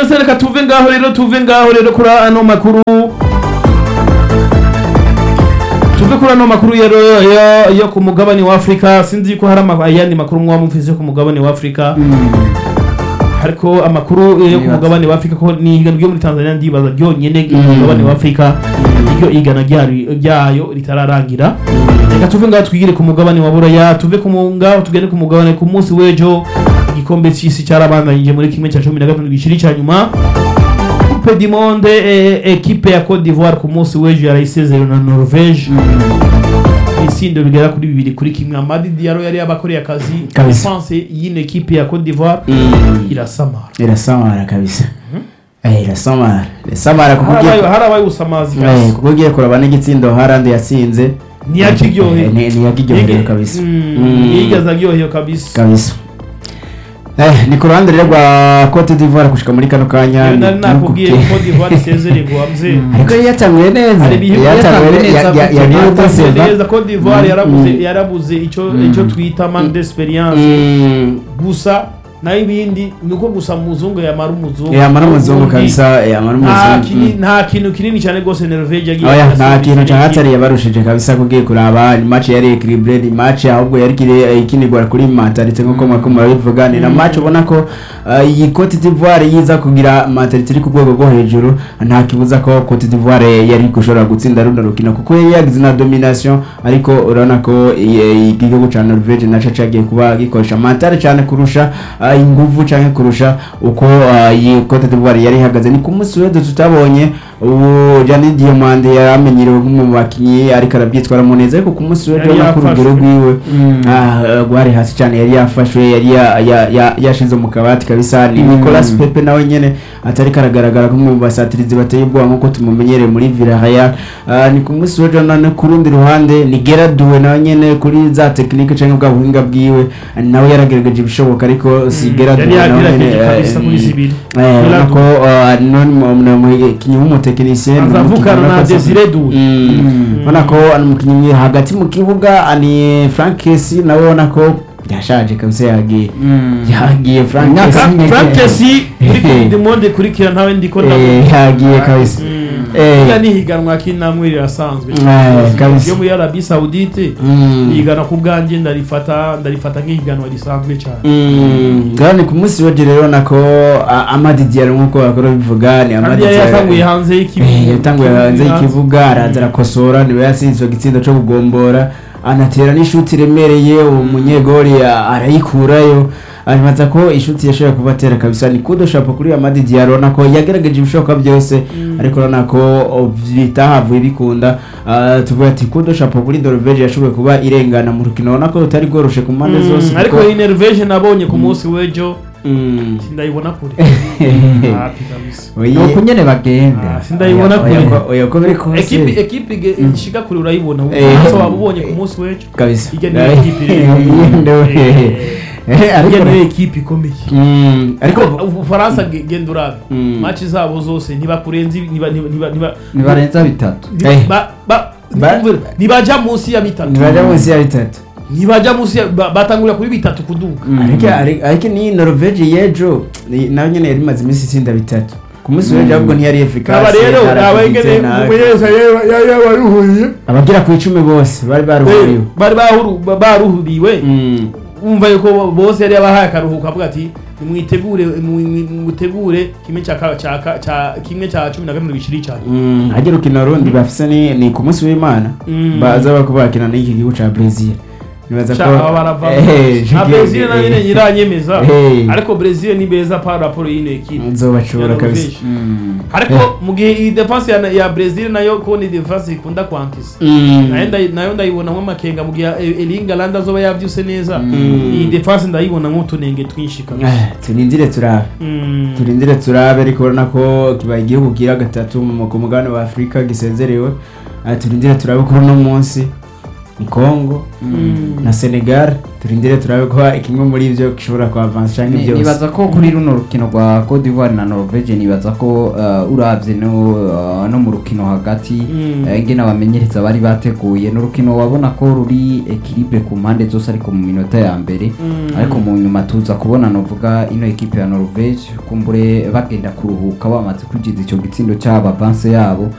byose reka tuve ngaho rero tuve ngaho rero kuri ano makuru tuve kuri ano makuru rero yo, yo ku mugabane wa Afrika sinzi ko hari ama- ayandi makuru mwaba mufise ku mugabane wa Afrika ariko amakuru yo ku Nibaza. mugabane wa Afrika ko ni igana ryo muri Tanzania ndibaza ryonyene ku mugabane wa Afrika iryo igana ryayo ryayo ritararangira reka tuve ngaho twigire ku mugabane wa Buraya tuve ku mu- ngaho tugende ku mugabane ku munsi w'ejo igikombe c'isi cyarabandanyije muri kimwe cya cumi na gatanu giciri cya nyuma Coupe du Monde eh, ekipe ya Cote d'Ivoire ku munsi w'ejo yarayisezerera na Norvège isindo bigera kuri bibiri kuri kimwe Amadi Diallo yari yabakoreye akazi Kabisa. defense y'ino ekipe ya Cote d'Ivoire irasamara irasamara kabisa Eh, irasamara irasamara kuko harabaye ugiye harabaye usamazi Eh, kabisa kuko ugiye kuraba n'igitsindo harandi yatsinze ntiyakiryoheye Eh, ni- ntiyakiryoheye kabisa Mm. yigeze aryoheye kabisa kabisa Eh, ni ku ruhande rero rwa Cote d'Ivoire gushika muri kano kanya Iyo ni nari nakubwiye igihugu Cote d'Ivoire isezererwa mze ariko yari yatanguye neza Hari ibihugu yatanguye yatanguye ya- neza ya- gute? yagiye Yatanguye guseva. neza Cote d'Ivoire Mm, yarabuze mm. yarabuze ico Mm. ico twita manque d'experience Mm. gusa nayo ibindi ni uko gusa muzungu yamara umuzungu yamara umuzungu Ubundi kabisa yamara nta umuzungu kini- Mm. nta kintu kinini cyane rwose Norvege yagiye oya nta irasubiza kintu iki- cyahatari yabarushije kabisa kugiye kuraba ni match yari equilibre ni match ahubwo yari kiri ikinirwa kuri mentalite nkuko mwako murabivuga ni na Mm. match ubona ko uh, iyi Cote d'Ivoire yiza kugira mentalite iri ku rwego rwo hejuru nta kibuza ko Cote d'Ivoire yari gushobora gutsinda runo rukino kuko yari yagize na domination ariko urabona ko iyi- igihugu ca Norvege naco cagiye kuba gikoresha mentale cyane kurusha uh, inguvu canke kurusha uko uh, iyi Cote d'Ivoire yari ihagaze ni ku munsi w'ejo tutabonye ubu Gianni Diomande yari amenyerewe nk'umwe mu bakinyi ariko arabyitwaramo neza ariko ku munsi w'ejo Yari ubona ko urugero yafashwe. rwiwe Mm. ah, rwari hasi cyane yari yafashwe yari ya- ya- ya- yashize mu kabati kabisa ni Mm. Nicolas Pepe nawe nyene atari karagaragara nk'umwe mu basatirizi bateye ubwoba nk'uko tumumenyereye muri Villarreal Ah, ni ku munsi w'ejo none ku rundi ruhande ni Gerard Doué nawe nyene kuri za tekinike canke bwa buhinga bwiwe nawe yaragerageje ibishoboka ariko si Mm, Gerard yari Doué nawe yagerageje nyene, kabisa eh, kuri zibiri. eh, urabona Gerard ko ah, none mu- mu- umukinnyi w'umutekinisiye aza avukana na Desire Doué Mm. ubona ko ari umukinnyi hagati mu kibuga ni Frank Kesi nawe ubona ko yashaje kabisa yagiye yagiye Frank Imyaka Kesi cumi Frank n'itanu. Kesi muri Coupe du Monde kurikira ntawe ndiko Eh, ndavuga yagiye kabisa Eh. iya ni higanwa k'inamwe rirasanzwe Eh, kabisa. yo muri Arabie Saoudite Mm. yigana ku bwanjye ndarifata ndarifata nk'ihiganwa risanzwe cyane Mm. ngaho ni ku munsi w'ejo rero ubona ko ah, Amadi Diallo nk'uko bakora bivuga ni Amadi kandi yari Diallo yatanguye hanze Eh, y'ikibuga yatanguye hanze y'ikibuga araza arakosora niwe yatsinzwe igitsindo cyo kugombora anatera n'ishuti iremereye uwo munyegori a- arayikurayo aribaza ko ishuti yashoboye kuba atera kabisa ni kudo shapo kuri Amadi Diallo urabona ko yagerageje ibishoboka byose ariko urabona ko o, bitahavuye bikunda Ah, tuvuga ati kudo shapo kuri Norvege yashoboye kuba irengana mu rukino urabona ko rutari rworoshe ku mpande zose ariko kuko- iyi Norvege nabonye ku munsi w'ejo Mm. sindayibona kure hapi kabisa Oye- ni uku nyene bagenda Ah, sindayibona Oya- oya kure ko- oya ko biri kose. ekipi ekipi ge- ishika kure urayibona Eh. ubu waba ubonye ku munsi w'ejo kabisa Ijya niyo ekipi rero. Eh, ariko iyo niyo ekipi ikomeye Mm, ariko ariko ubufaransa ge- genda urabe Mm. maci zabo zose ntibakurenza ibi- ntiba- ntiba- ntiba- ntiba- ntibarenza bitatu ntiba- Eh. ba- ba- Ba- ntibajya munsi ya bitatu ntibaja munsi ya bitatu ntibajya munsi ya ba- batangurira kuri bitatu kuduga ariko ariko- ariko ni Norvege y'ejo ni- nayo nyene yari imaze iminsi itsinda bitatu ku munsi w'ejo ahubwo ntiyari efikasi aba rero abengene umumenyereza yabaruhuriye abagera ku icumi bose bari baruhuriwe bari bahuru- ba- baruhuriwe Mm. wumva yuko bose yari yabahaye akaruhuko avuga ati nimwitegure mu- mu- mutegure kimwe cya ka- cya ka- cya- kimwe cya cumi na gatanu gishiri cyane Mm, hajya urukino rundi bafise ni ni ku munsi w'imana Mm. baza bako bakina n'iki gihugu ca Brazil nibaza ko aba barava Eh, na Juge- Brazil nayo eh, nyine nyiranyemeza Eh. ariko Brazil ni beza par rapport y'ino equipe nzobashobora Ya kabisa Norvège. ariko mu gihe iyi defense ya, ya Brazil nayo ko ni defense ikunda kwankisa Mm. nayo ndayi- nayo ndayibonamo amakenga mu gihe eh, Erling Haaland azoba yavyuse neza Mm. iyi defense ndayibonamo utunenge twinshi kabisa Ah, turindire turabe Mm. turindire turabe ariko urabona ko kibaye igihugu kira gatatu mu ku mugabane wa afurika gisezerewe Ah, turindire turabe kuri uno munsi ni congo Mm. na senegal turindire turabe ko kimwe muri ivyo gishobora kuavansa canke Ni- byose nibaza ko kuri runo rukino rwa Cote d'Ivoire na Norvege nibaza ko uh, uravye no, uh, no mu rukino hagati Mm. uh, ingene abamenyereza bari bateguye n'urukino wabona ko ruri equilibre ku mpande zose ariko mu minota ya mbere Mm. ariko mu nyuma tuza kubona novuga ino ekipe ya Norvege kumbure bagenda kuruhuka bamaze kwijiza ico gitsindo cy'aba avance yabo